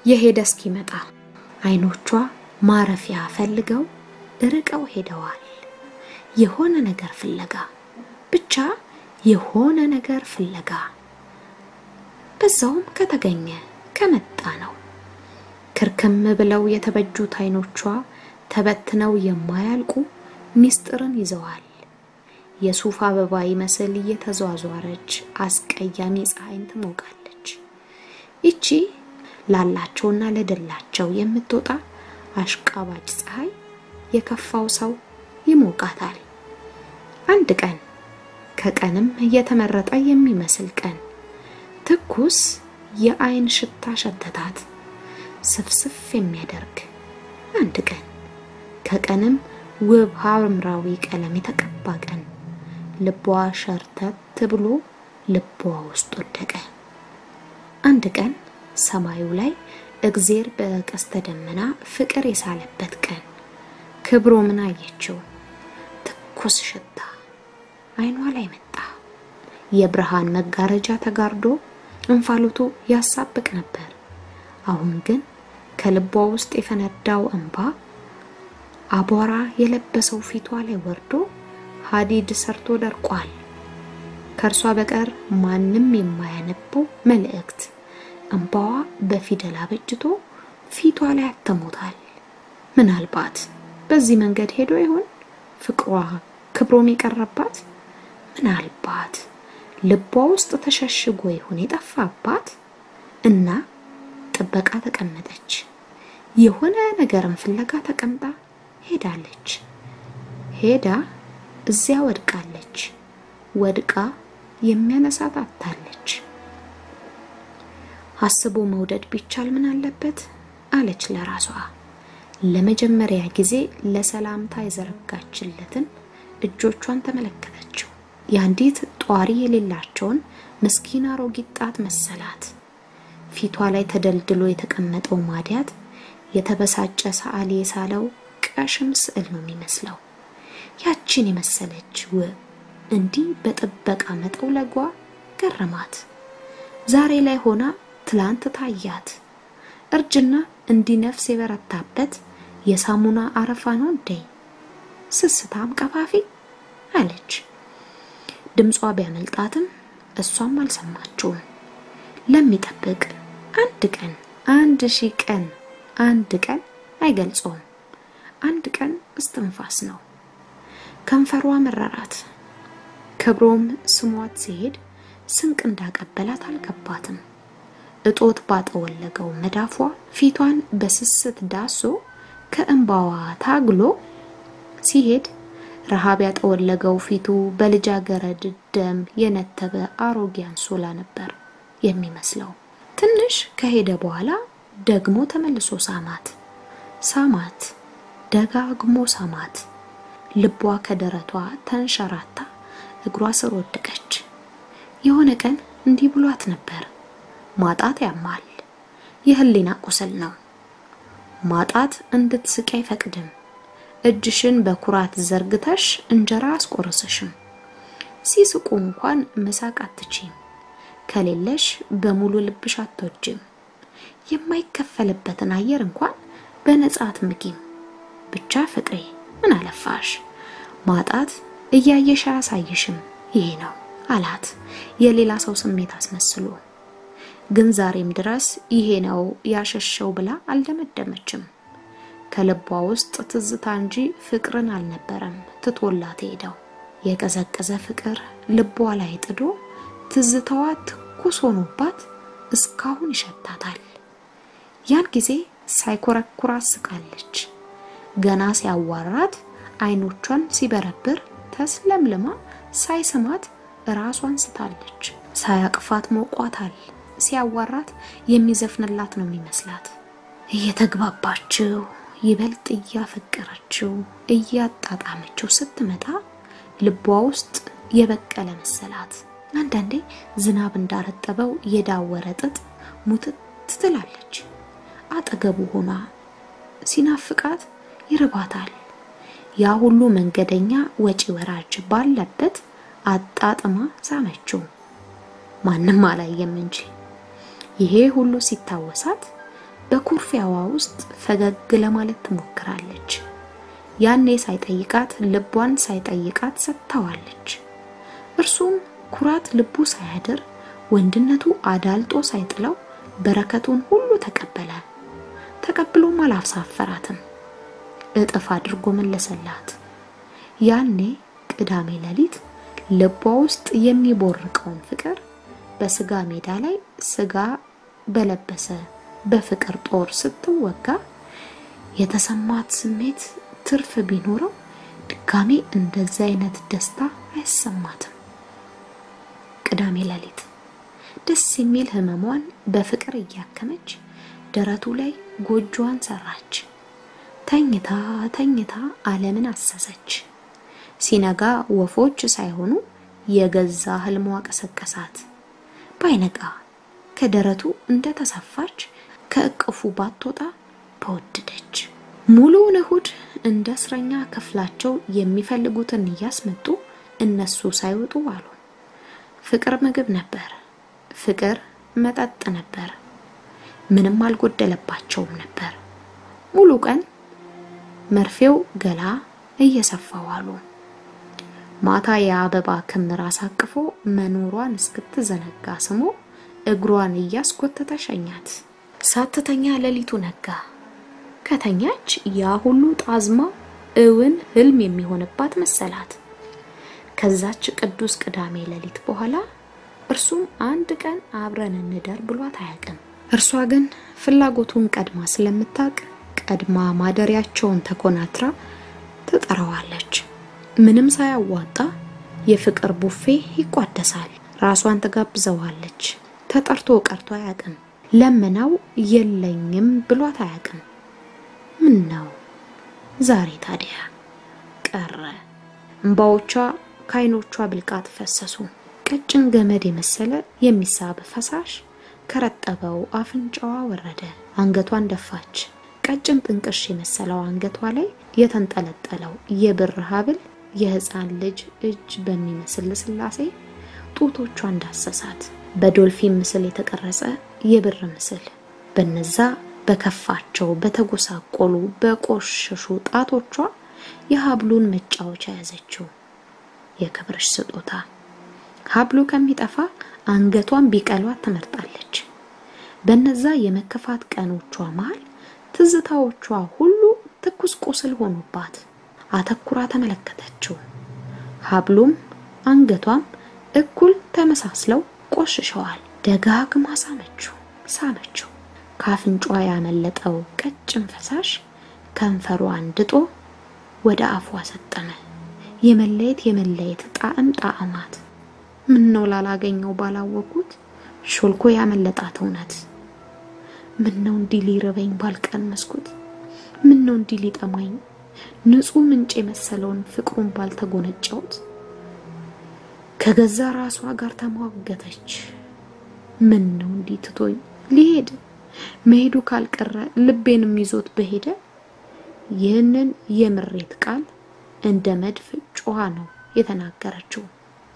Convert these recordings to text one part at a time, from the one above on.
የሄደ እስኪመጣ አይኖቿ ማረፊያ ፈልገው ርቀው ሄደዋል። የሆነ ነገር ፍለጋ ብቻ የሆነ ነገር ፍለጋ በዛውም ከተገኘ ከመጣ ነው። ክርክም ብለው የተበጁት አይኖቿ ተበትነው የማያልቁ ሚስጥርን ይዘዋል። የሱፍ አበባ ይመስል እየተዟዟረች አስቀያሚ ፀሐይን ትሞቃለች። ይቺ ላላቸውና ለደላቸው የምትወጣ አሽቃባጭ ፀሐይ የከፋው ሰው ይሞቃታል። አንድ ቀን ከቀንም እየተመረጠ የሚመስል ቀን ትኩስ የአይን ሽታ ሸተታት፣ ስፍስፍ የሚያደርግ አንድ ቀን ከቀንም ውብ ሐምራዊ ቀለም የተቀባ ቀን ልቧ ሸርተት ብሎ ልቧ ውስጥ ወደቀ። አንድ ቀን ሰማዩ ላይ እግዜር በቀስተ ደመና ፍቅር የሳለበት ቀን ክብሮ ምን አየችው? ትኩስ ሽታ አይኗ ላይ መጣ። የብርሃን መጋረጃ ተጋርዶ እንፋሎቱ ያሳብቅ ነበር። አሁን ግን ከልቧ ውስጥ የፈነዳው እንባ አቧራ የለበሰው ፊቷ ላይ ወርዶ ሀዲድ ሰርቶ ደርቋል። ከእርሷ በቀር ማንም የማያነበው መልእክት እንባዋ በፊደል አበጅቶ ፊቷ ላይ አተሞታል። ምናልባት በዚህ መንገድ ሄዶ ይሆን ፍቅሯ ክብሮም የቀረባት? ምናልባት ልቧ ውስጥ ተሸሽጎ ይሆን የጠፋባት? እና ጥበቃ ተቀመጠች። የሆነ ነገርን ፍለጋ ተቀምጣ ሄዳለች። ሄዳ እዚያ ወድቃለች። ወድቃ የሚያነሳት አጥታለች። አስቦ መውደድ ቢቻል ምን አለበት አለች ለራሷ። ለመጀመሪያ ጊዜ ለሰላምታ የዘረጋችለትን እጆቿን ተመለከተችው። የአንዲት ጧሪ የሌላቸውን ምስኪን አሮጊት ጣት መሰላት። ፊቷ ላይ ተደልድሎ የተቀመጠው ማዲያት የተበሳጨ ሰዓሊ የሳለው ቀሽም ስዕል ነው የሚመስለው። ያችን የመሰለች ውብ እንዲህ በጥበቃ መጠውለጓ ገረማት። ዛሬ ላይ ሆና ትላንት ታያት። እርጅና እንዲህ ነፍስ የበረታበት የሳሙና አረፋ ነው እንዴ? ስስታም ቀፋፊ አለች። ድምጿ ቢያመልጣትም እሷም አልሰማችውም። ለሚጠብቅ አንድ ቀን አንድ ሺህ ቀን አንድ ቀን አይገልጸውም። አንድ ቀን እስትንፋስ ነው። ከንፈሯ መረራት። ክብሮም ስሟት ሲሄድ ስንቅ እንዳቀበላት አልገባትም። እጦት ባጠወለገው መዳፏ ፊቷን በስስት ዳሶ ከእንባዋ ታግሎ ሲሄድ ረሃብ ያጠወለገው ፊቱ በልጃገረድ ደም የነተበ አሮጌ አንሶላ ነበር የሚመስለው። ትንሽ ከሄደ በኋላ ደግሞ ተመልሶ ሳማት ሳማት ደጋግሞ ሳማት። ልቧ ከደረቷ ተንሸራታ እግሯ ስር ወደቀች። የሆነ ቀን እንዲህ ብሏት ነበር፣ ማጣት ያማል፣ የህሊና ቁስል ነው። ማጣት እንድትስቂ አይፈቅድም። እጅሽን በኩራት ዘርግተሽ እንጀራ አስቆረሰሽም። ሲስቁ እንኳን መሳቅ አትችም። ከሌለሽ በሙሉ ልብሽ አትወጅም። የማይከፈልበትን አየር እንኳን በነጻ አትምጊም። ብቻ ፍቅሬ ምን አለፋሽ ማጣት እያየሽ አያሳይሽም ይሄ ነው አላት የሌላ ሰው ስሜት አስመስሎ። ግን ዛሬም ድረስ ይሄ ነው ያሸሸው ብላ አልደመደመችም። ከልቧ ውስጥ ትዝታ እንጂ ፍቅርን አልነበረም ትቶላት ሄደው። የቀዘቀዘ ፍቅር ልቧ ላይ ጥዶ ትዝታዋ ትኩስ ሆኖባት እስካሁን ይሸታታል። ያን ጊዜ ሳይኮረኩራት ስቃለች። ገና ሲያዋራት አይኖቿን ሲበረብር ተስለምልማ ሳይስማት ራሷን ስታለች። ሳያቅፋት ሞቋታል። ሲያዋራት የሚዘፍንላት ነው የሚመስላት። እየተግባባችው ይበልጥ እያፈቀረችው እያጣጣመችው ስትመጣ ልቧ ውስጥ የበቀለ መሰላት። አንዳንዴ ዝናብ እንዳረጠበው የዳወረ ጥጥ ሙትት ትላለች። አጠገቡ ሆና ሲናፍቃት ይርባታል። ያ ሁሉ መንገደኛ ወጪ ወራጅ ባለበት አጣጥማ ሳመችው። ማንም አላየም እንጂ ይሄ ሁሉ ሲታወሳት በኩርፊያዋ ውስጥ ፈገግ ለማለት ትሞክራለች። ያኔ ሳይጠይቃት ልቧን ሳይጠይቃት ሰጥታዋለች። እርሱም ኩራት ልቡ ሳያድር ወንድነቱ አዳልጦ ሳይጥለው በረከቱን ሁሉ ተቀበለ። ተቀብሎም አላሳፈራትም፣ እጥፍ አድርጎ መለሰላት። ያኔ ቅዳሜ ሌሊት ልቧ ውስጥ የሚቦርቀውን ፍቅር በስጋ ሜዳ ላይ ስጋ በለበሰ በፍቅር ጦር ስትወጋ የተሰማት ስሜት ትርፍ ቢኖረው ድጋሜ እንደዚህ አይነት ደስታ አይሰማትም። ቅዳሜ ሌሊት ደስ የሚል ህመሟን በፍቅር እያከመች ደረቱ ላይ ጎጆዋን ሰራች። ተኝታ ተኝታ ዓለምን አሰሰች። ሲነጋ ወፎች ሳይሆኑ የገዛ ህልሟ ቀሰቀሳት። ባይነጋ ከደረቱ እንደ ተሰፋች ከእቅፉ ባትወጣ በወደደች። ሙሉውን እሁድ እንደ እስረኛ ክፍላቸው የሚፈልጉትን እያስመጡ እነሱ ሳይወጡ አሉ። ፍቅር ምግብ ነበር። ፍቅር መጠጥ ነበር። ምንም አልጎደለባቸውም ነበር። ሙሉ ቀን መርፌው ገላ እየሰፋው አሉ። ማታ የአበባ ክምር አሳቅፎ መኖሯን እስክትዘነጋ ስሞ እግሯን እያስጎተተ ሸኛት። ሳትተኛ ሌሊቱ ነጋ። ከተኛች ያ ሁሉ ጣዝማ እውን ህልም የሚሆንባት መሰላት። ከዛች ቅዱስ ቅዳሜ ሌሊት በኋላ እርሱም አንድ ቀን አብረን እንደር ብሏት አያውቅም። እርሷ ግን ፍላጎቱን ቀድማ ስለምታውቅ ቀድማ ማደሪያቸውን ተኮናትራ ትጠራዋለች። ምንም ሳያዋጣ የፍቅር ቡፌ ይቋደሳል። ራሷን ትጋብዘዋለች። ተጠርቶ ቀርቶ አያውቅም። ለምናው የለኝም ብሏት አያውቅም። ምን ነው ዛሬ ታዲያ ቀረ? እንባዎቿ ከዓይኖቿ ብልቃጥ ፈሰሱ። ቀጭን ገመድ የመሰለ የሚሳብ ፈሳሽ ከረጠበው አፍንጫዋ ወረደ። አንገቷን ደፋች። ቀጭን ጥንቅሽ የመሰለው አንገቷ ላይ የተንጠለጠለው የብር ሐብል የሕፃን ልጅ እጅ በሚመስል ልስላሴ ጡቶቿ እንዳሰሳት። በዶልፊን ምስል የተቀረጸ የብር ምስል በነዛ በከፋቸው በተጎሳቆሉ በቆሸሹ ጣቶቿ የሀብሉን መጫወቻ ያዘችው። የክብርሽ ስጦታ ሀብሉ ከሚጠፋ አንገቷን ቢቀሏት ትመርጣለች። በነዛ የመከፋት ቀኖቿ መሃል ትዝታዎቿ ሁሉ ትኩስ ቁስል ሆኑባት። አተኩራ ተመለከተችው። ሀብሉም አንገቷም እኩል ተመሳስለው ቆሽሸዋል። ደጋግማ ሳመችው ሳመችው። ከአፍንጫዋ ያመለጠው ቀጭን ፈሳሽ ከንፈሯን ድጦ ወደ አፏ ሰጠመ። የመለየት የመለየት ጣዕም ጣዕማት ምን ነው ላላገኘው ባላወቁት ሾልኮ ያመለጣት እውነት ምን ነው እንዲህ ሊርበኝ ባልቀመስኩት ምን ነው እንዲህ ሊጠማኝ ንጹህ ምንጭ የመሰለውን ፍቅሩን ባልተጎነጨውት ከገዛ ራሷ ጋር ተሟገተች። ምን ነው እንዲህ ትቶኝ ሊሄድ መሄዱ ካልቀረ ልቤንም ይዞት በሄደ ይህንን የምሬት ቃል እንደ መድፍ ጮኻ ነው የተናገረችው።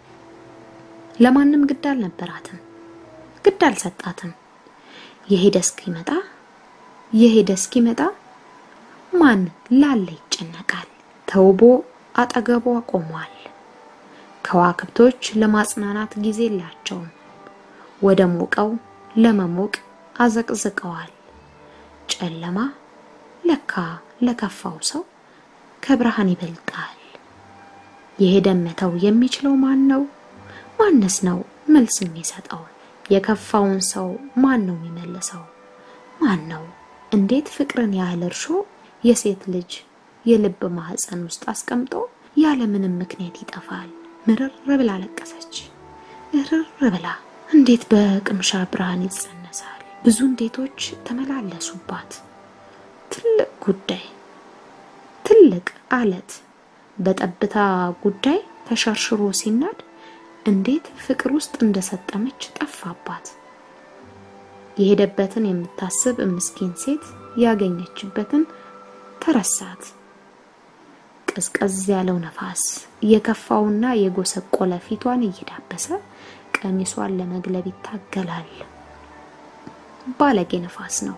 ለማንም ግድ አልነበራትም፣ ግድ አልሰጣትም። የሄደ እስኪመጣ የሄደ እስኪመጣ ማን ላለ ይጨነቃል? ተውቦ አጠገቧ ቆሟል። ከዋክብቶች ለማጽናናት ጊዜ የላቸውም። ወደ ሞቀው ለመሞቅ አዘቅዝቀዋል። ጨለማ ለካ ለከፋው ሰው ከብርሃን ይበልጣል። የሄደን መተው የሚችለው ማን ነው? ማንስ ነው መልስ የሚሰጠው? የከፋውን ሰው ማን ነው የሚመልሰው? ማን ነው? እንዴት ፍቅርን ያህል እርሾ የሴት ልጅ የልብ ማህፀን ውስጥ አስቀምጦ ያለ ምንም ምክንያት ይጠፋል? ምርር ብላ ለቀሰች። እርር ብላ እንዴት በቅምሻ ብርሃን ይጸነሳል? ብዙ እንዴቶች ተመላለሱባት። ትልቅ ጉዳይ ትልቅ አለት በጠብታ ጉዳይ ተሸርሽሮ ሲናድ እንዴት ፍቅር ውስጥ እንደሰጠመች ጠፋባት። የሄደበትን የምታስብ ምስኪን ሴት ያገኘችበትን ተረሳት። ቀዝቀዝ ያለው ነፋስ የከፋውና የጎሰቆለ ፊቷን እየዳበሰ ቀሚሷን ለመግለብ ይታገላል። ባለጌ ነፋስ ነው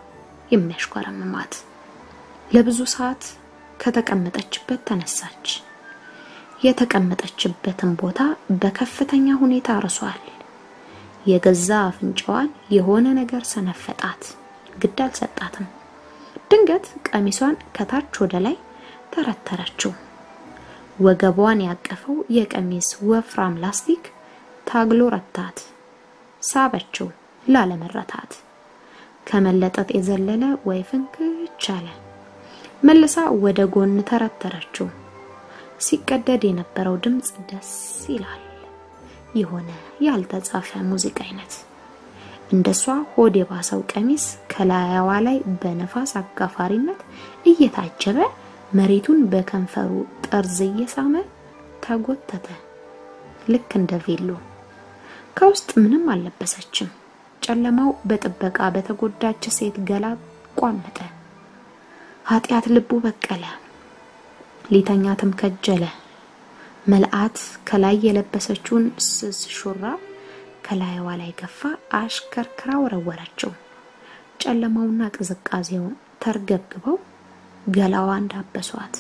የሚያሽኮረምማት። ለብዙ ሰዓት ከተቀመጠችበት ተነሳች። የተቀመጠችበትን ቦታ በከፍተኛ ሁኔታ አርሷል። የገዛ አፍንጫዋን የሆነ ነገር ሰነፈጣት። ግድ አልሰጣትም። ድንገት ቀሚሷን ከታች ወደ ላይ ተረተረችው። ወገቧን ያቀፈው የቀሚስ ወፍራም ላስቲክ ታግሎ ረታት። ሳበችው ላለመረታት። ከመለጠጥ የዘለለ ወይ ፍንክች አለ። መልሳ ወደ ጎን ተረተረችው። ሲቀደድ የነበረው ድምፅ ደስ ይላል። የሆነ ያልተጻፈ ሙዚቃ አይነት። እንደሷ ሆድ የባሰው ቀሚስ ከላያዋ ላይ በነፋስ አጋፋሪነት እየታጀበ መሬቱን በከንፈሩ ጠርዝ እየሳመ ተጎተተ። ልክ እንደ ቬሎ። ከውስጥ ምንም አልለበሰችም። ጨለማው በጥበቃ በተጎዳች ሴት ገላ ቋመጠ። ኃጢአት ልቡ በቀለ። ሊተኛትም ከጀለ። መልአት ከላይ የለበሰችውን ስስ ሹራብ ከላይዋ ላይ ገፋ አሽከርክራ ወረወረችው። ጨለማውና ቅዝቃዜው ተርገብግበው ገላዋ እንዳበሷት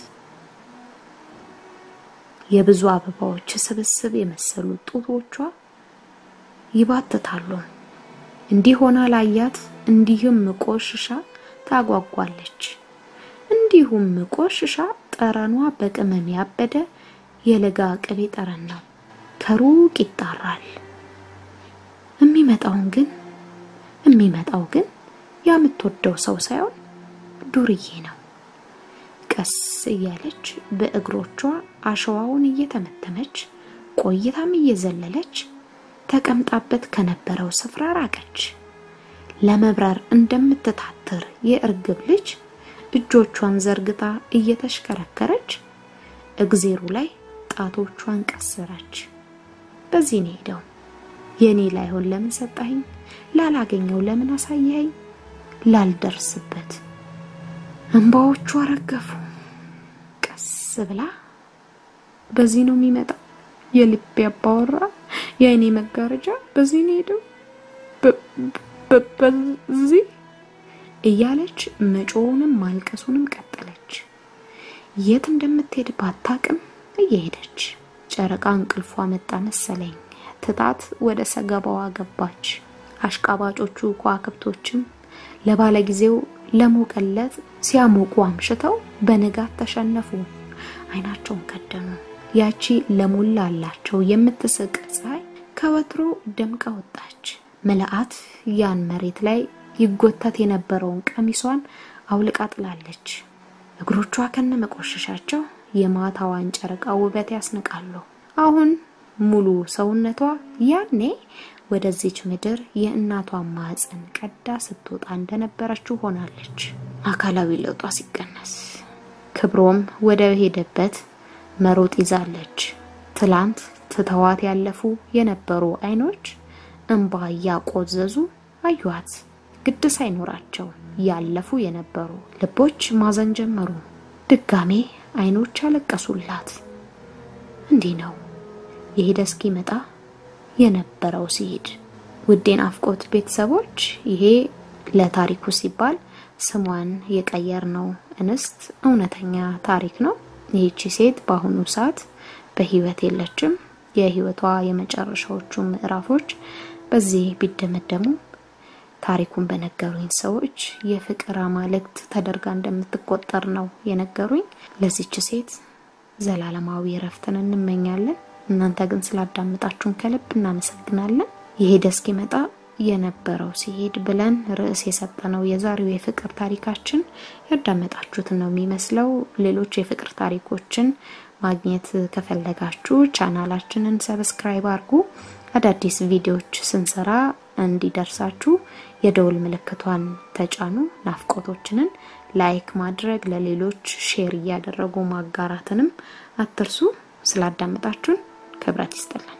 የብዙ አበባዎች ስብስብ የመሰሉ ጡቶቿ ይባትታሉ። እንዲህ ሆና ላያት እንዲህም ቆሽሻ ታጓጓለች። እንዲሁም ቆሽሻ ጠረኗ በቅመም ያበደ የለጋ ቅቤ ጠረን ነው። ከሩቅ ይጣራል። የሚመጣውን ግን የሚመጣው ግን የምትወደው ሰው ሳይሆን ዱርዬ ነው። ቀስ እያለች በእግሮቿ አሸዋውን እየተመተመች ቆይታም እየዘለለች ተቀምጣበት ከነበረው ስፍራ ራቀች። ለመብረር እንደምትታትር የእርግብ ልጅ እጆቿን ዘርግታ እየተሽከረከረች እግዜሩ ላይ ጣቶቿን ቀሰረች። በዚህ ነው ሄደው የኔ ላይሆን ለምን ሰጣኸኝ? ላላገኘው ለምን አሳየኸኝ? ላልደርስበት እንባዎቿ ረገፉ። ቀስ ብላ በዚህ ነው የሚመጣው የልቤ አባወራ የአይኔ መጋረጃ በዚህ ነው ሄደው በዚህ እያለች መጮውንም ማልቀሱንም ቀጠለች። የት እንደምትሄድ ባታቅም እየሄደች ጨረቃ እንቅልፏ መጣ መሰለኝ ትታት ወደ ሰገባዋ ገባች። አሽቃባጮቹ ከዋክብቶችም ለባለጊዜው ለሞቀለት ሲያሞቁ አምሽተው በንጋት ተሸነፉ፣ አይናቸውን ከደኑ። ያቺ ለሞላላቸው የምትስቅ ፀሐይ ከወትሮ ደምቃ ወጣች። መልአት ያን መሬት ላይ ይጎተት የነበረውን ቀሚሷን አውልቃ ጥላለች። እግሮቿ ከነ መቆሸሻቸው የማታዋን ጨረቃ ውበት ያስንቃሉ። አሁን ሙሉ ሰውነቷ ያኔ ወደዚች ምድር የእናቷን ማህፀን ቀዳ ስትወጣ እንደነበረችው ሆናለች። አካላዊ ለውጧ ሲቀነስ ክብሮም ወደ ሄደበት መሮጥ ይዛለች። ትላንት ትተዋት ያለፉ የነበሩ አይኖች እንባ እያቆዘዙ አዩዋት። ግድ ሳይኖራቸው ያለፉ የነበሩ ልቦች ማዘን ጀመሩ። ድጋሜ አይኖች አለቀሱላት። እንዲህ ነው የሄደ እስኪመጣ የነበረው ሲሄድ። ውዴ ናፍቆት ቤተሰቦች ይሄ ለታሪኩ ሲባል ስሟን የቀየርነው እንስት እውነተኛ ታሪክ ነው። ይህቺ ሴት በአሁኑ ሰዓት በህይወት የለችም። የህይወቷ የመጨረሻዎቹ ምዕራፎች በዚህ ቢደመደሙ ታሪኩን በነገሩኝ ሰዎች የፍቅር አማልክት ተደርጋ እንደምትቆጠር ነው የነገሩኝ። ለዚች ሴት ዘላለማዊ እረፍትን እንመኛለን። እናንተ ግን ስላዳመጣችሁን ከልብ እናመሰግናለን። የሄደ እስኪመጣ የነበረው ሲሄድ ብለን ርዕስ የሰጠነው የዛሬው የፍቅር ታሪካችን ያዳመጣችሁትን ነው የሚመስለው። ሌሎች የፍቅር ታሪኮችን ማግኘት ከፈለጋችሁ ቻናላችንን ሰብስክራይብ አድርጉ። አዳዲስ ቪዲዮዎች ስንሰራ እንዲደርሳችሁ የደውል ምልክቷን ተጫኑ። ናፍቆቶችንን ላይክ ማድረግ ለሌሎች ሼር እያደረጉ ማጋራትንም አትርሱ። ስላዳመጣችሁን ክብረት ይስጥልን።